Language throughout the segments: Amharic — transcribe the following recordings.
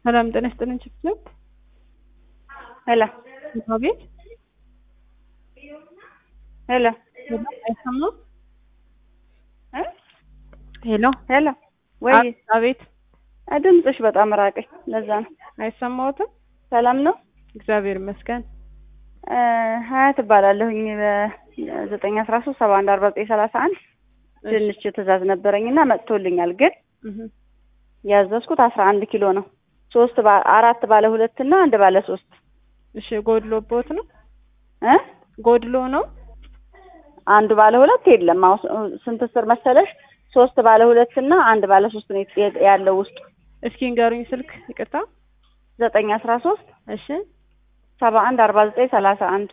ሰላም ጤና ይስጥልኝ። ችፍችፍ ሄሎ ቤት ሄሎ አይሰማም። እ ሄሎ ሄሎ ወይ አቤት፣ ድምፅሽ በጣም ራቀኝ። ለዛ ነው። አይሰማዎትም? ሰላም ነው። እግዚአብሔር ይመስገን። እ ሀያት እባላለሁኝ በዘጠኝ አስራ ሶስት ሰባ አንድ አርባ ዘጠኝ ሰላሳ አንድ ድንች ትእዛዝ ነበረኝ እና መጥቶልኛል። ግን እህ ያዘዝኩት አስራ አንድ ኪሎ ነው። ሶስት ባ- አራት ባለ ሁለት እና አንድ ባለ ሶስት እሺ፣ ጎድሎቦት ነው? እ ጎድሎ ነው? አንዱ ባለ ሁለት የለም። አሁን ስንት ስር መሰለሽ? ሶስት ባለ ሁለት እና አንድ ባለ ሶስት ነው የት- ያለው ውስጡ እስኪ ንገሩኝ ስልክ። ይቅርታ። ዘጠኝ አስራ ሶስት እሺ፣ ሰባ አንድ አርባ ዘጠኝ ሰላሳ አንድ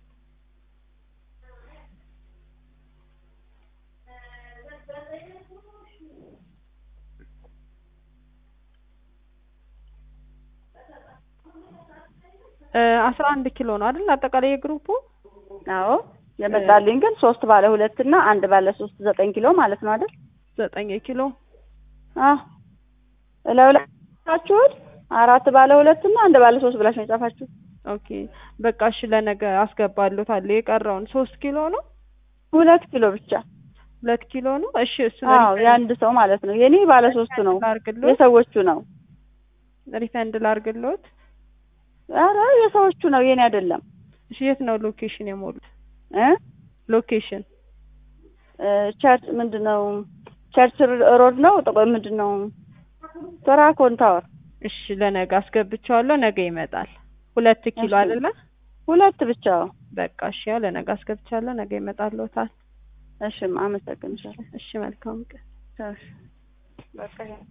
እ አስራ አንድ ኪሎ ነው አይደል? አጠቃላይ የግሩፑ አዎ የመጣልኝ ግን ሶስት ባለ ሁለት እና አንድ ባለ ሶስት ዘጠኝ ኪሎ ማለት ነው አይደል? ዘጠኝ ኪሎ። አዎ እላዩ ላይ ጻፋችሁት አራት ባለ ሁለት እና አንድ ባለ ሶስት ብላችሁ ነው የጻፋችሁት። ኦኬ በቃ እሺ፣ ለነገ አስገባለታለሁ። የቀረውን ሶስት ኪሎ ነው ሁለት ኪሎ ብቻ። ሁለት ኪሎ ነው። እሺ እሱ አዎ የአንድ ሰው ማለት ነው። የኔ ባለ ሶስቱ ነው፣ ላርግሎት፣ የሰዎቹ ነው። ሪፈንድ ላርግሎት። ኧረ የሰዎቹ ነው፣ የኔ አይደለም እሺ የት ነው ሎኬሽን የሞሉት? እ ሎኬሽን እ ቸርች ምንድን ነው ቸርች ሮድ ነው ጥቆ ምንድን ነው ተራኮን ታወር እሺ ለነገ አስገብቼዋለሁ። ነገ ይመጣል። ሁለት ኪሎ እሺ። አይደለ? ሁለት ብቻ። በቃ እሺ፣ ያው ለነገ አስገብቻለሁ። ነገ ይመጣልዎታል። እሺ አመሰግንሻለሁ። እሺ መልካም ቀን። እሺ በቃ